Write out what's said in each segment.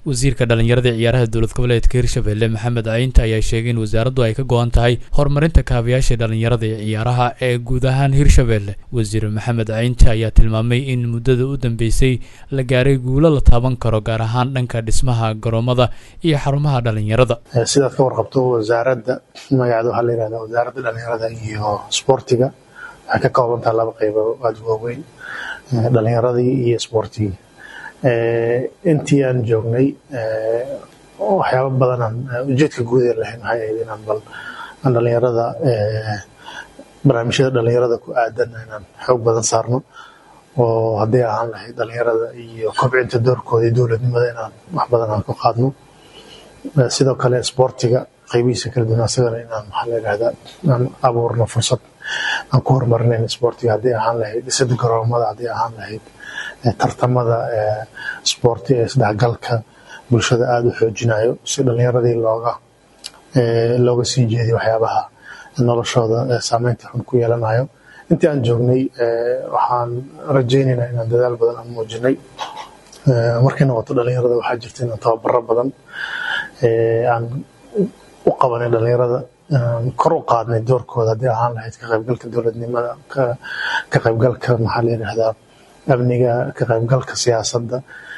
wasiirka dhallinyarada ee ciyaaraha dowlad goboleedka hirshabelle maxamed caynta ayaa sheegay in wasaaraddu ay ka go-an tahay horumarinta kaabayaasha dhallinyarada ee ciyaaraha ee guud ahaan hirshabelle wasiir maxamed caynta ayaa tilmaamay in muddada u dambeysay la gaaray guulo la taaban karo gaar ahaan dhanka dhismaha garoomada iyo xarumaha dhallinyarada sidaad ka warqabto wasaaradda magaceeda waxaa la yihahdaa wasaaradda dhallinyarada iyo sboortiga waxay ka koobantaha laba qaybo aada waaweyn dhallinyaradii iyo sboortigii intii aan joognay waxyaaba badanaan ujeedka guud ee lahayn waxay ahayd inaan bal aan dhallinyarada barnaamijyada dhallinyarada ku aadan inaan xoog badan saarno oo hadday ahaan lahayd dhallinyarada iyo kobcinta doorkooda iyo dowladnimada inaan wax badan aan ku qaadno sidoo kale sboortiga qaybihiisa kala duwan asagana inaan maxaa la yidhahdaa aan abuurno fursad aan ku horumarinayn sboortiga hadday ahaan lahayd dhisada garoomada hadday ahaan lahayd tartamada sboorti ee isdhexgalka bulshada aada u xoojinayo si dhallinyaradii looga looga sii jeediyo waxyaabaha noloshooda saameynta xun ku yeelanayo intii aan joognay waxaan rajaynaynaa inaan dadaal badan aan muujinay markay noqoto dhallinyarada waxaa jirta inaan tababaro badan aan u qabanay dhallinyarada kor u qaadnay doorkooda haddii ahaan lahayd ka qaybgalka dowladnimada ka qaybgalka maxaa la yidhahdaa amniga ka qaybgalka siyaasadda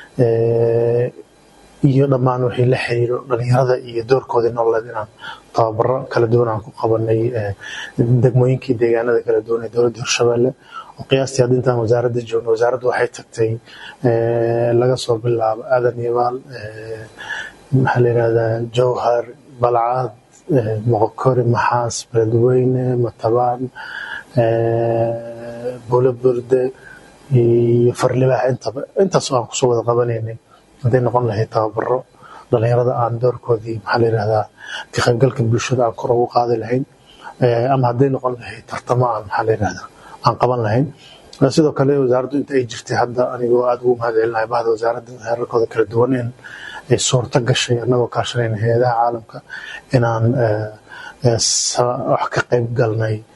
iyo dhammaan wixii la xiriiro dhallinyarada iyo doorkoodii nololeed inaan tababaro kala duwan aan ku qabanay degmooyinkii deegaanada kala duwan ee dowladda hirshabelle oo qiyaastii hadda intaan wasaaradda joogno wasaaraddu waxay tagtay laga soo bilaabo aadan yabaal maxaa la yidhahdaa jowhar balcad moqokori maxaas beledweyne matabaan buulo burde iyo farlibaax intaba intaas aan kusoo wada qabanaynay hadday noqon lahayd tababaro dhallinyarada aan doorkoodii maxaa la yidhahdaa ka qaybgalka bulshada aan kor ugu qaadi lahayn ama hadday noqon lahayd tartamo aan maxaa la yidhahdaa aan qaban lahayn sidoo kale wasaaraddu inta ay jirtay hadda anigoo aada ugu mahadcelinahay bahda wasaaradda heerarkooda kala duwan in ay suurto gashay annagoo kaashanayna hay-adaha caalamka inaan wax ka qayb galnay